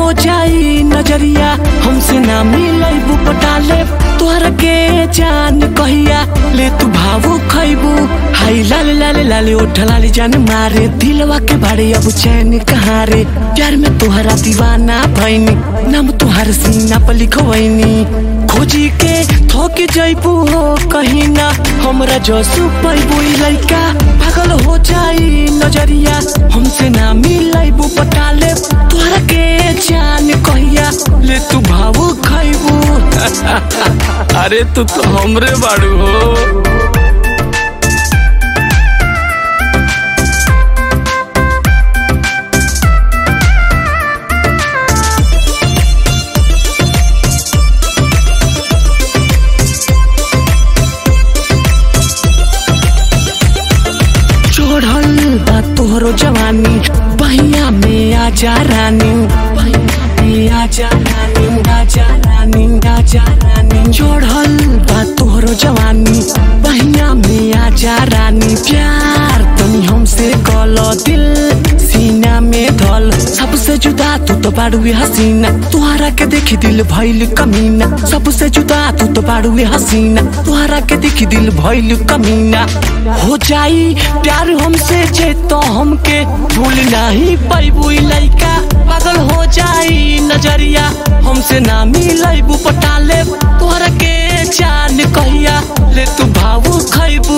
हो जाई नजरिया हमसे ना मिलैबू पटाले तोहरा के जान कहिया ले तू भावो खैबू हाय लाल लाल लाल ओठ लाली जान मारे दिलवा के बारे अब चैन कहाँ रे प्यार में तोहरा दीवाना भैनी नाम तोहर सीना पर लिखवैनी खोजी के थोक जैबू हो कहीं ना हमरा जसू पैबू लइका पागल हो जाई नजरिया हमसे ना मिलैबू पटाले तोहरा के जान कहिया ले तू भावो खैबू अरे तू तो हमरे बाड़ू हो चढ़ल बा तोहरो जवानी बहिया में आजा रानी बहिया में आजा रानी आजा रानी आजा रानी चढ़ल बा तोहरो जवानी बहिया में आजा रानी प्यार तनी हमसे कल दिल सीना में धल सबसे जुदा तू तो बाड़ुए हसीना तुहरा के देखी दिल भइल कमीना सबसे जुदा तू तो बाड़ुए हसीना तुहरा के देखी दिल भइल कमीना हो जाई प्यार हमसे जे तो हमके भूल नहीं पैबू लइका पागल हो जाई नजरिया हमसे ना मिलैबू पटाले तोहरा के जान कहिया ले तू भावू खैबू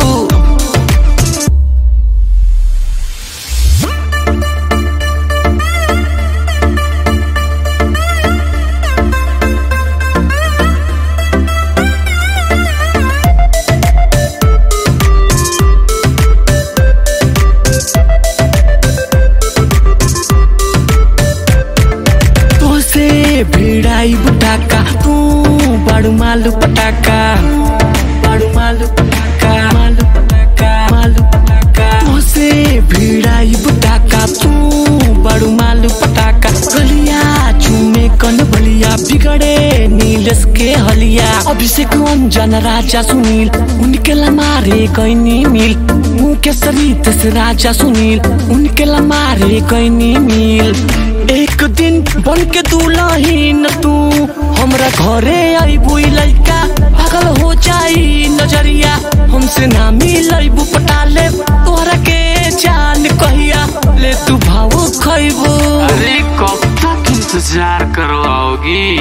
तोसे भिड़ाई बुटाका तू बड़ू मालू पटाका बड़ू मालू पटाका मालू पटाका मालू पटाका तोसे भिड़ाई बुटाका तू बड़ू मालू पटाका गलिया चूमे कन बलिया बिगड़े नीलस के हलिया अभिषेक अंजन राजा सुनील उनके ला मारे कैनी मिल मुके सरित से राजा सुनील उनके ला मारे कैनी मिल एक दिन बन के दुलहीन तू हमरा घरे आईबू लइका पागल हो जाई नजरिया हमसे ना मिलैबू पटाले तोहरा के जान कहिया ले तू भावो खैबू अरे कब तक इंतजार करवाओगी